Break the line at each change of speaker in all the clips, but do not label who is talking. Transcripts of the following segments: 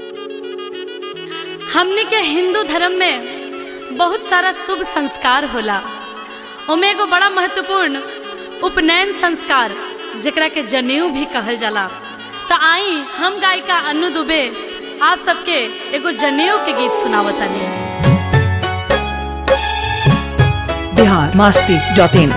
हमनी के हिंदू धर्म में बहुत सारा शुभ संस्कार होला ओमे एगो बड़ा महत्वपूर्ण उपनयन संस्कार जेकरा के जनेऊ भी कहल जाला तो आई हम गायिका अनु दुबे आप सबके एगो जनेऊ के गीत सुनावतानी
बिहार मास्ती डॉट इन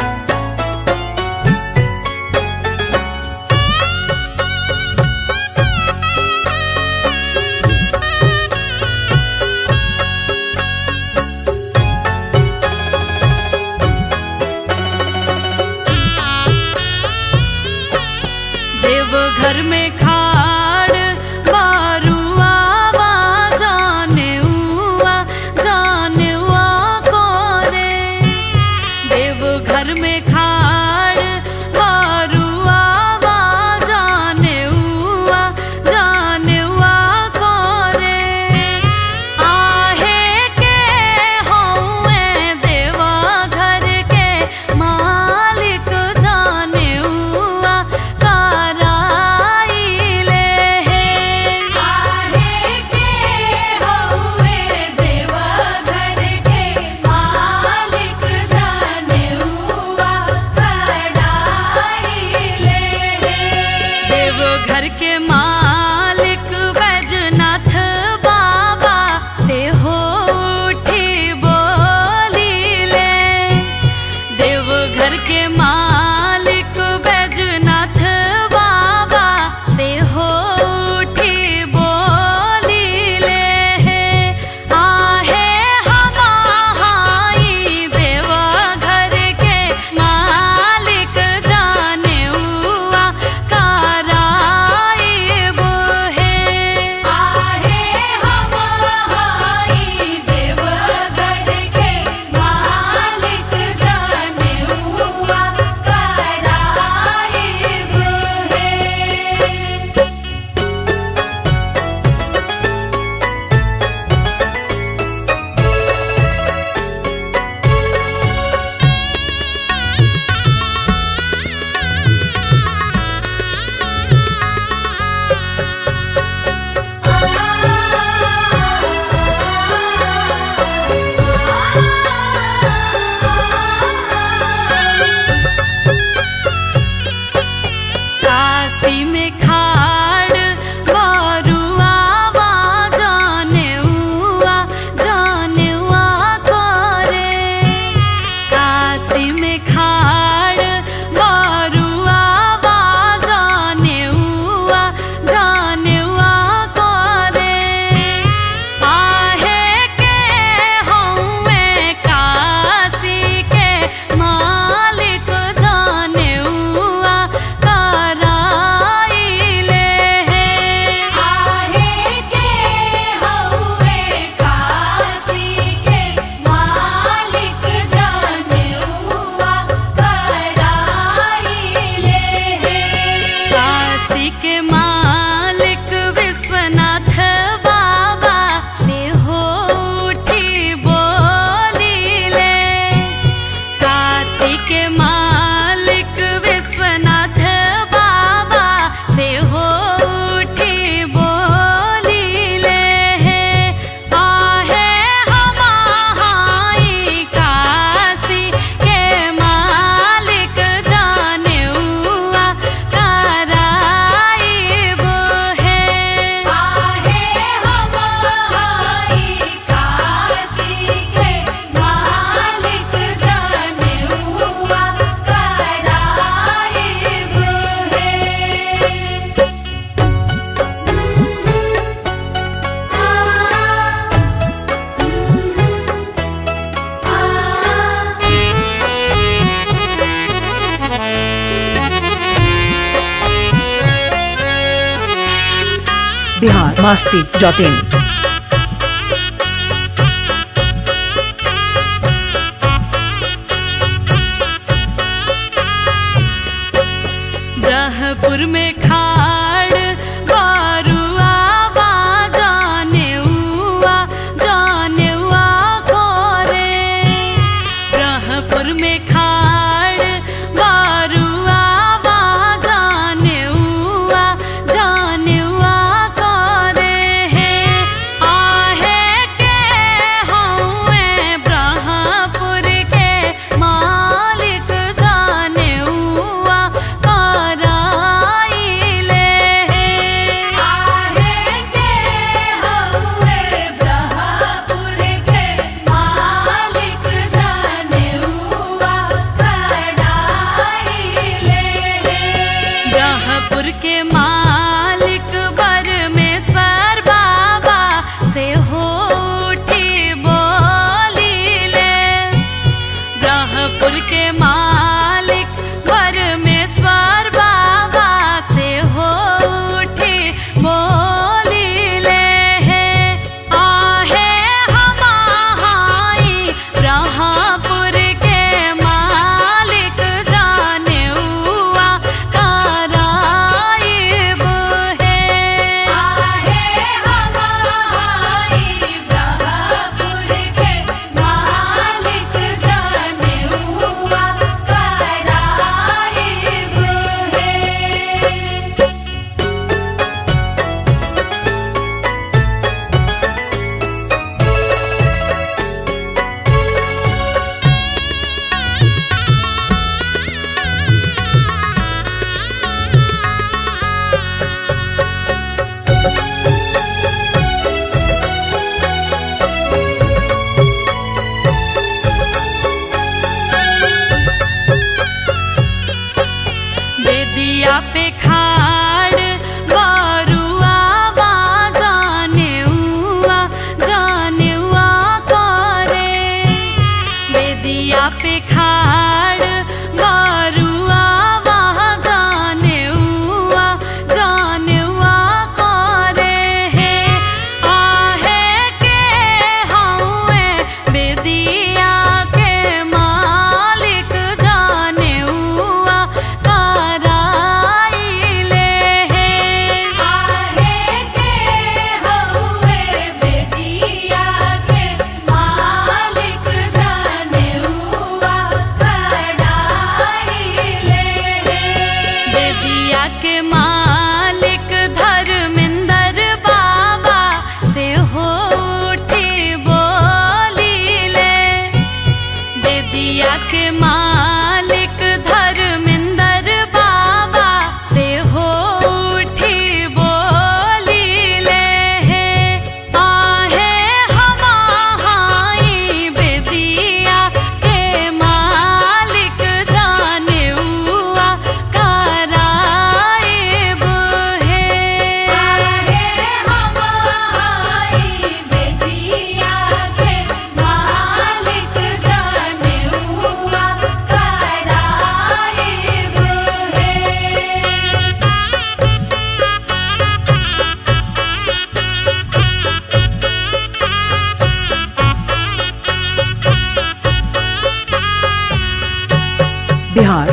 देव घर में खाड़ बारुआ बा जाने उआ जाने उआ कोरे देव घर में खाड़ बारुआ बा जाने उआ जाने उआ कोरे आहे के हौवे देवा घर के मालिक जाने उआ कराइले हे आहे के हौवे देवा घर के मालिक जाने उआ कराइले हे देव घर के मालिक बैजनाथ बाबा से हो उठी बोलीले देव घर के मालिक बैजनाथ बाबा से हो उठी बोलीले हे आहे हमाई देव घर के मालिक जाने उआ कराइब हे आहे हमाई देव घर के मालिक जाने उआ कराइब हे काशी में खाड़ बारुआ बा जाने उआ जाने उआ करे काशी में खाड़ बारुआ बा जाने उआ जाने उआ करे आहे के हौवे काशी के मालिक जाने उआ कराइले हे आहे के हौवे काशी के मालिक जाने उआ कराइले हे काशी के मालिक विश्वनाथ बाबा से हो उठी बोलीले काशी के मालिक विश्वनाथ बाबा से हो उठी बोलीले हे आहे हमाई काशी के मालिक जाने उआ कराइब हे आहे हमाई काशी के मालिक जाने उआ कराइब हे
बिहार मास्ती डॉट इन
ब्रह्मपुर में खाड़ बारुआ बा जाने उआ जाने उआ कोरे ब्रह्मपुर में खाड़ बारुआ बा जाने उआ जाने उआ कोरे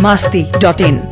मास्ती डॉट इन